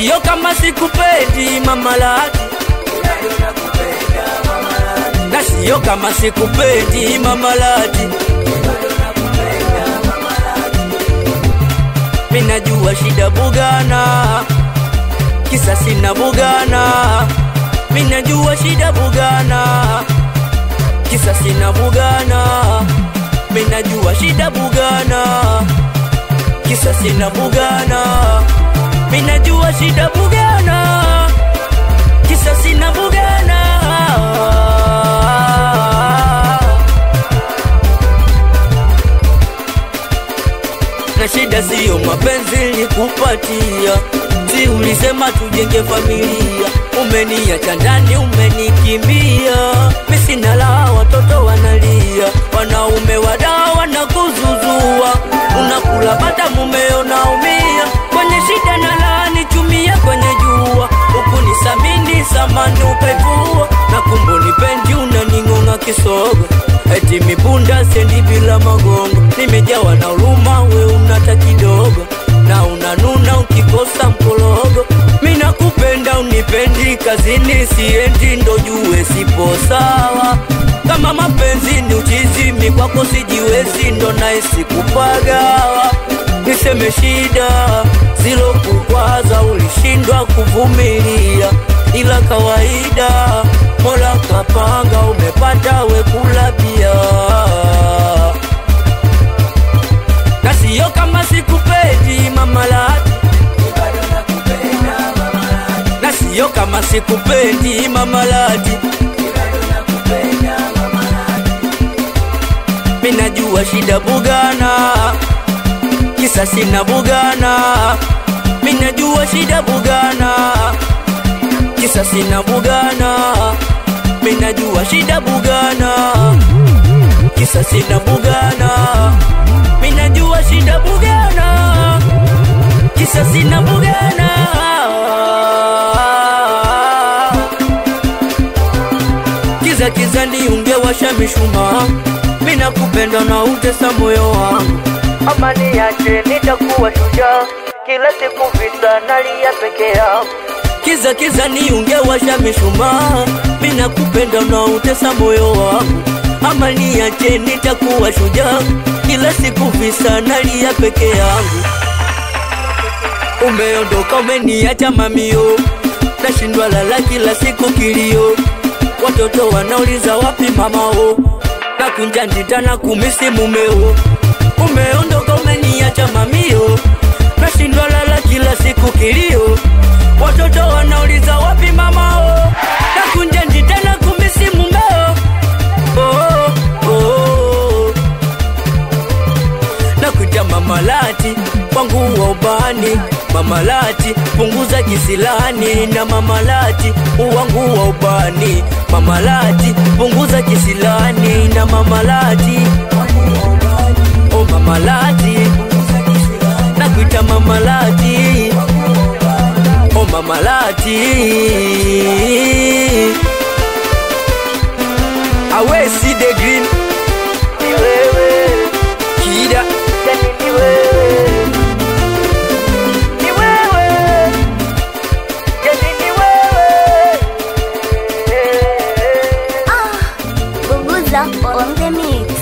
siyo kama sikupendi mamalati na siyo kama sikupendi mamalati minajua shida bugana kisa sina bugana minajua shida bugana kisa sina bugana minajua shida bugana kisa sina bugana minajua shida bugana kisa sina bugana na shida siyo mapenzi nikupatia si ulisema tujenge familia umeniacha ndani umenikimbia misina la watoto wanalia wanaume wadaa wanakuzuzua unakula bata mumeo naumia kwenye shida na laani chumia kwenye jua huku ni samini samani ukaivua na kumbo ni pendi unaning'ong'a kisogo eti mipunda sendi bila magongo nimejawa na huruma we unata kidogo na unanuna ukikosa mkologo mina kupenda unipendi kazini siendi ndo jue sipo sawa kama mapenzi ni uchizimi kwako sijiwezi ndo naisi kupagawa niseme shida zilo kukwaza ulishindwa kuvumilia ila kawaida mola kapanga umepata wekula pia na siyo kama sikupendi mamalati na siyo kama sikupendi mamalati minajua shida bugana kisa sina bugana minajua shida bugana kisa sina bugana minajua shida bugana kisa sina bugana minajua shida bugana kisa sina bugana kiza kiza ni ungewasha mishumaa mina kupenda na utesa moyo wangu amani yache nitakuwa shujaa kila siku vita nalia peke yangu kiza kiza ni ungewasha mishumaa mina kupenda na utesa moyo wangu amani yache nitakuwa shujaa kila siku visa nalia peke yangu umeondoka umeniacha mamio nashindwa lala kila siku kilio watoto wanauliza wapi mamao na kunja ndita na kumisi mumeo umeondoka umeniacha mamio nashindwa lala kila siku kilio watoto wanauliza wapi mamao na kunja ndita na kumisi mumeo oh, oh, oh. na kuja mamalati wangu wa ubani mamalati punguza kisilani na mamalati wangu wa ubani mamalati punguza kisilani na mamalati o mamalati na kuita mamalati o mamalati awesi the green ni wewe kida yani ni wewe ni wewe yani ni wewe Bunguza on the mix.